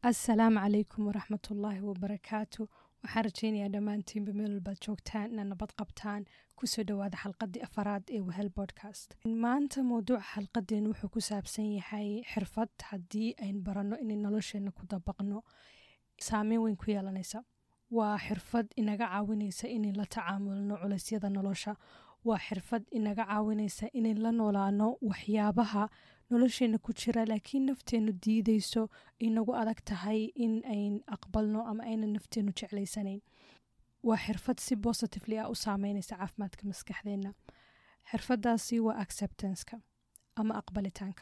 assalaamu calaykum waraxmatullaahi wabarakaatu waxaan rajaynayaa dhammaantiinba meel walbaad joogtaan inaad nabad qabtaan kusoo dhowaada xalqadii afaraad ee wehel bodcast maanta mowduuca xalqadeen wuxuu ku saabsan yahay xirfad haddii ayn baranno inay nolosheenna ku dabaqno saameyn weyn ku yeelanaysa waa xirfad inaga caawinaysa inay la tacaamulno culeysyada nolosha waa xirfad inaga caawinaysa inayn la noolaano waxyaabaha nolosheena ku jira laakiin nafteennu diideyso inagu adag tahay in ayn aqbalno ama aynan nafteenu jeclaysanayn waa xirfad si positively ah u saameynaysa caafimaadka maskaxdeenna xirfadaasi waa acceptanceka ama aqbalitaanka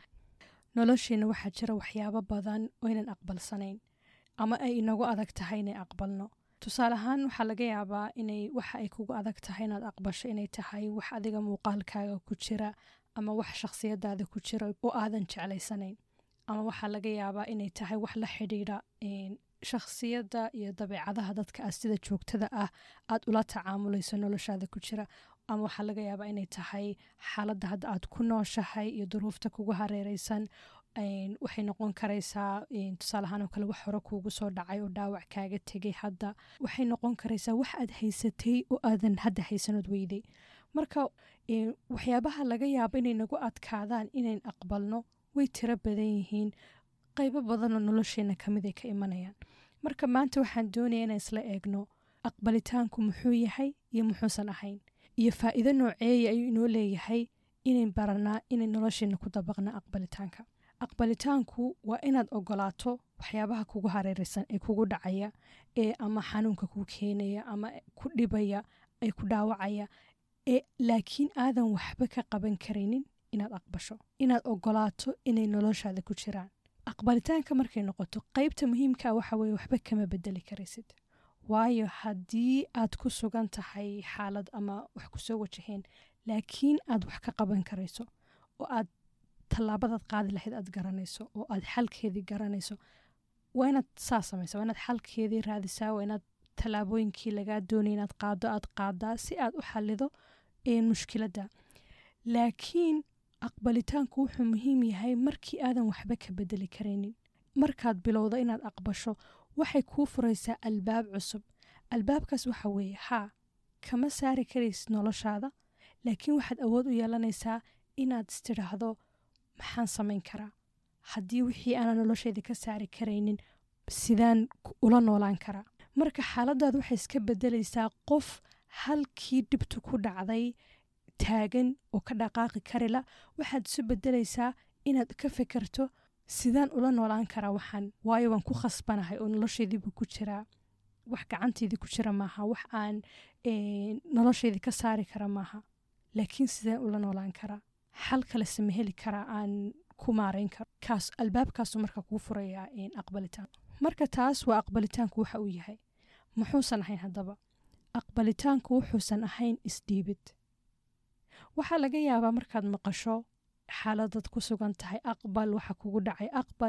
nolosheena waxaa jira waxyaabo badan oo ynan aqbalsanayn ama ay inagu adag tahay inay aqbalno tusaale ahaan waxaa laga yaabaa inay waxa ay kugu adag tahay inaad aqbasho inay tahay wax adiga muuqaalkaaga ku jira ama wax shakhsiyadaada ku jira oo aadan jeclaysanayn ama waxaa laga yaabaa inay tahay wax la xidhiidha shakhsiyadda iyo dabeecadaha dadka ah sida joogtada ah aad ula tacaamulayso noloshaada ku jira ama waxaa laga yaabaa inay tahay xaaladda hadda aad ku nooshahay iyo duruufta kugu hareereysan waxay noqon karaysaa tusaale ahaan oo kale wax hore kuugu soo dhacay oo dhaawac kaaga tegay hadda waxay noqon karaysaa wax aad haysatay oo aadan hadda haysanood weyday marka waxyaabaha laga yaabo inay nagu adkaadaan inayn aqbalno way tiro badan yihiin qaybo badanoo nolosheena kamid ay ka imanayaan marka maanta waxaan doonaya inaan isla eegno aqbalitaanku muxuu yahay iyo muxuusan ahayn iyo faa'iido nooceeya ayuu inoo leeyahay inayn baranaa inay nolosheena ku dabaqna aqbalitaanka aqbalitaanku waa inaad ogolaato waxyaabaha kugu hareereysan ee kugu dhacaya ee ama xanuunka kuu keenaya ama ku dhibaya ee ku dhaawacaya ee laakiin aadan waxba ka qaban karaynin inaad aqbasho inaad ogolaato inay noloshaada ku jiraan aqbalitaanka markay noqoto qeybta muhiimkaa waxa weye waxba kama bedeli karaysid waayo haddii aad ku sugan tahay xaalad ama wax kusoo wajaheen laakiin aad wax ka qaban karayso oo aad tallaabadaad qaadi lahayd aad garanayso oo aad xalkeedii garanayso waa inaad saa samaysa waa inaad xalkeedii raadisaa waa inaad tallaabooyinkii lagaa doonay inaad qaado aad qaadaa si aad u xalido mushkiladda laakiin aqbalitaanku wuxuu muhiim yahay markii aadan waxba ka bedeli karaynin markaad bilowdo inaad aqbasho waxay kuu furaysaa albaab cusub albaabkaas waxa weeye haa kama saari karaysid noloshaada laakiin waxaad awood u yeelanaysaa inaad istidhaahdo maxaan samayn karaa haddii wixii aanan noloshayda ka saari karaynin sidaan ula noolaan karaa marka xaaladaad waxay iska bedelaysaa qof halkii dhibtu ku dhacday taagan oo ka dhaqaaqi karila waxaad isu bedelaysaa inaad ka fekerto sidaan ula noolaan karaa waxaan waayo waan ku khasbanahay oo noloshaydiibuu ku jiraa wax gacantaydii ku jira maaha wax aan noloshaydii ka saari kara maaha laakiin sidaan ula noolaan karaa xal kale sama heli karaa aan ku maarayn karo kaas albaabkaasu marka kuu furayaa aqbalitaan marka taas waa aqbalitaanku waxa uu yahay muxuusan ahayn haddaba aqbalitaanku wuxuusan ahayn isdhiibid waxaa laga yaabaa markaad maqasho xaaladaad ku sugan tahay aqbal waxa kugu dhacay aqbal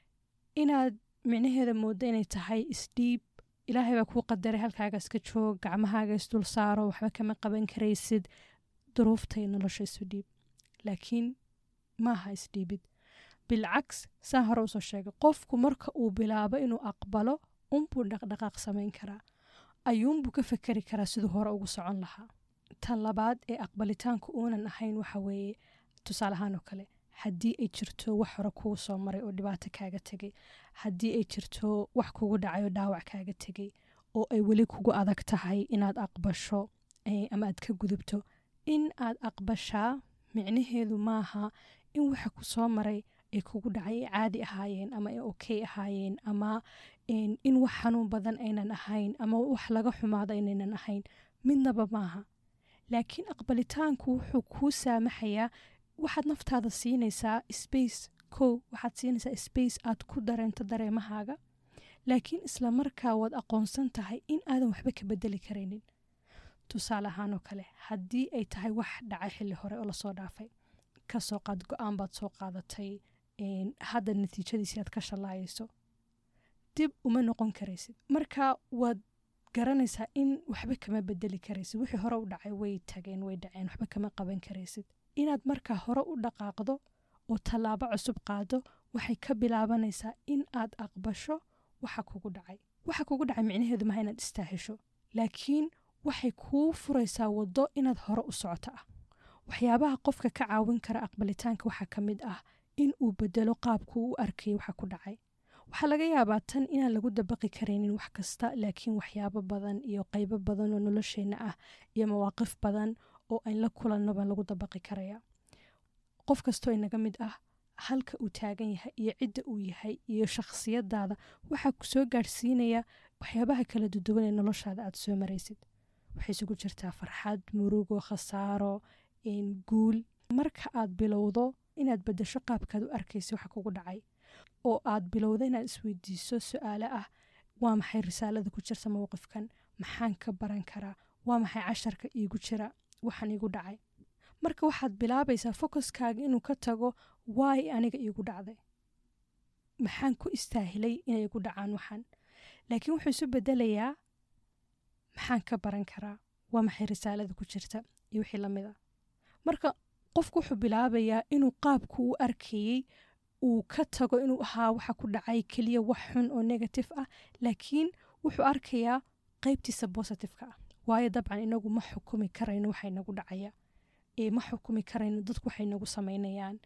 inaad micnaheeda mooddo inay tahay isdhiib ilaahay baa kuu qadaray halkaaga iska joog gacmahaaga isdul saaro waxba kama qaban karaysid duruuftay nolosha isu dhiib laakiin maaha isdhiibid bilcaks saa hore usoo sheegay qofku marka uu bilaabo inuu aqbalo unbuu dhaqdhaqaaq samayn karaa ayuunbuu ka fekeri karaa siduu hore ugu socon lahaa tan labaad ee aqbalitaanku uunan ahayn waxa weeye tusaale ahaan oo kale haddii ay jirto wax hore kuu soo maray oo dhibaato kaaga tegay haddii ay jirto wax kugu dhacay oo dhaawac kaaga tegay oo ay weli kugu adag tahay inaad aqbasho ama aad ka gudubto in aad aqbashaa micnaheedu maaha in waxa ku soo maray ay kugu dhacay ay caadi ahaayeen ama ay okey ahaayeen ama in wax xanuun badan aynan ahayn ama wax laga xumaado inaynan ahayn midnaba maaha laakiin aqbalitaanku wuxuu kuu saamaxayaa waxaad naftaada siinaysaa space kow waxaad siinaysaa space aad ku dareento dareemahaaga laakiin isla markaa waad aqoonsan tahay in aadan waxba ka bedeli karaynin tusaale ahaan oo kale haddii ay tahay wax dhacay xilli hore oo lasoo dhaafay kasoo qaad go-aan baad soo qaadatay hadda natiijadiisi aad ka shallaayayso dib uma noqon karaysid marka waad garanaysaa in waxba kama bedeli karaysid wixii hore u dhacay way tageen way dhaceen waxba kama qaban karaysid inaad markaa hore u dhaqaaqdo oo tallaabo cusub qaado waxay ka bilaabanaysaa in aad aqbasho waxa kugu dhacay waxa kugu dhacay micnaheedu maha inaad istaahisho laakiin waxay kuu furaysaa waddo inaad hore u socoto ah waxyaabaha qofka ka caawin kara aqbalitaanka waxaa ka mid ah in uu bedelo qaabku u arkayay waxa ku dhacay waxaa laga yaabaa tan inaan lagu dabaqi karaynin wax kasta laakiin waxyaabo badan iyo qaybo badan oo nolosheenna ah iyo mawaaqif badan oo ayn la kulanno baa lagu dabaqi karaya qof kastoo inaga mid ah halka uu taagan yahay iyo cidda uu yahay iyo shakhsiyadaada waxaa ku soo gaadhsiinaya waxyaabaha kala duduwan ee noloshaada aad soo maraysid waxay isugu jirtaa farxad murugo khasaaro guul marka aad bilowdo inaad bedesho qaabkaad u arkaysa waxa kugu dhacay oo aad bilowdo inaad isweydiiso su-aale ah waa maxay risaalada ku jirta mowqifkan maxaan ka baran karaa waa maxay casharka iigu jira waxaan iigu dhacay marka waxaad bilaabaysaa focuskaaga inuu ka tago waay aniga iigu dhacday maxaan ku istaahilay inay igu dhacaan waxaan laakiin wuxuu isu bedelayaa maxaan ka baran karaa waa maxay risaalada ku jirta iyo wixii lamid a marka qofku wuxuu bilaabayaa inuu qaabku u arkayey uu ka tago inuu ahaa waxa ku dhacay keliya wax xun oo negative ah laakiin wuxuu arkayaa qaybtiisa bositifeka ah waayo dabcan inagu ma xukumi karayno waxa inagu dhacaya ma xukumi karayno dadku waxay nagu samaynayaan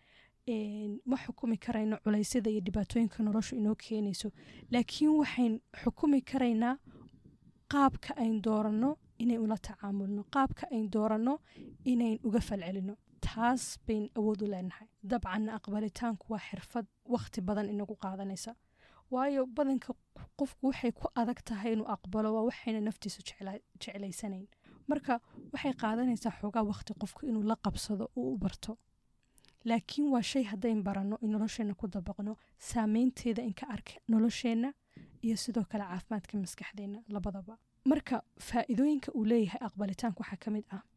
ma xukumi karayno culaysyada iyo dhibaatooyinka noloshu inoo keenayso laakiin waxayn xukumi karaynaa qaabka ayn dooranno inayn ula tacaamulno qaabka ayn dooranno inayn uga falcelino taas bayn awood u leenahay dabcanna aqbalitaanku waa xirfad wakhti badan inagu qaadanaysa waayo badanka qofku waxay ku adag tahay inuu aqbalo waa waxayna naftiisu jeclaysanayn marka waxay qaadanaysaa xoogaa wakhti qofku inuu la qabsado uu u barto laakiin waa shay haddayn baranno in nolosheenna ku dabaqno saameynteeda inka arka nolosheenna iyo sidoo kale caafimaadka maskaxdeenna labadaba marka faa'iidooyinka uu leeyahay aqbalitaanku waxaa ka mid ah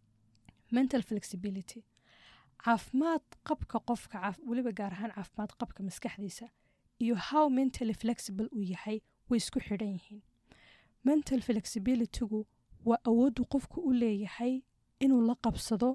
mental flexibility caafimaad qabka qofka weliba gaar ahaan caafimaad qabka maskaxdiisa iyo how mentally flexible uu yahay way isku xidhan yihiin mental flexibilitygu waa awooddu qofku u leeyahay inuu la qabsado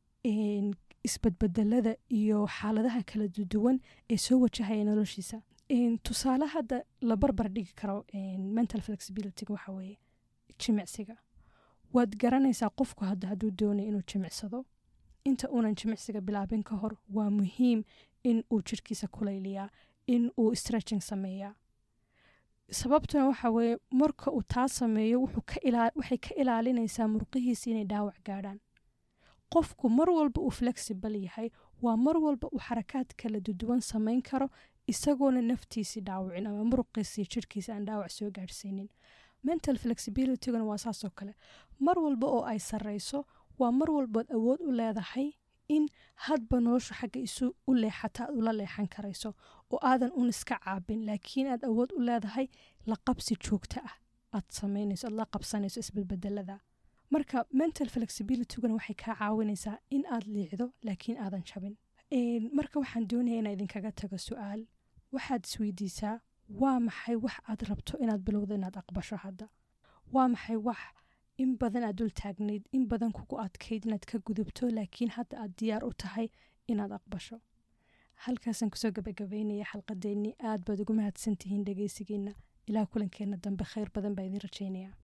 isbadbedelada iyo xaaladaha kala duwan ee soo wajahaya noloshiisa tusaale hadda la barbar dhigi karo mental flexibilityga waxa weeye jimicsiga waad garanaysaa qofku hadda hadduu doonaya inuu jimicsado inta uunan jimicsiga bilaabin ka hor waa muhiim in uu jirhkiisa kulayliyaa in uu stretching sameeyaa sababtuna waxa weeye marka uu taa sameeyo waxay ka ilaalinaysaa murqihiisa inay dhaawac gaadhaan qofku mar walba uu flexible yahay waa mar walba uu xarakaad kala duduwan samayn karo isagoona naftiisii dhaawicin ama muruqiisii jirhkiisa aan dhaawac soo gaadhsiinin mental flexibilityguna waa saasoo kale mar walba oo ay sarrayso waa mar walbaad awood u leedahay in hadba noloshu xagga isu u leexata aad ula leexan karayso oo aadan un iska caabin laakiin aad awood u leedahay la qabsi joogto ah aad samaynayso aad la qabsanayso isbedbedelada marka mental flexibilityguna waxay kaa caawinaysaa in aad liicdo laakiin aadan jabin marka waxaan doonaya inaa idinkaga tago su-aal waxaad isweydiisaa waa maxay wax aad rabto inaad bilowdo inaad aqbasho hadda waa maxay wax in badan aad dul taagnayd in badan kugu adkayd inaad ka gudubto laakiin hadda aad diyaar u tahay inaad aqbasho halkaasaan kusoo gabagabeynaya xalqadeennii aad baad ugu mahadsantihiin dhegeysigiina ilaa kulankeenna dambe khayr badan baa idiin rajaynaya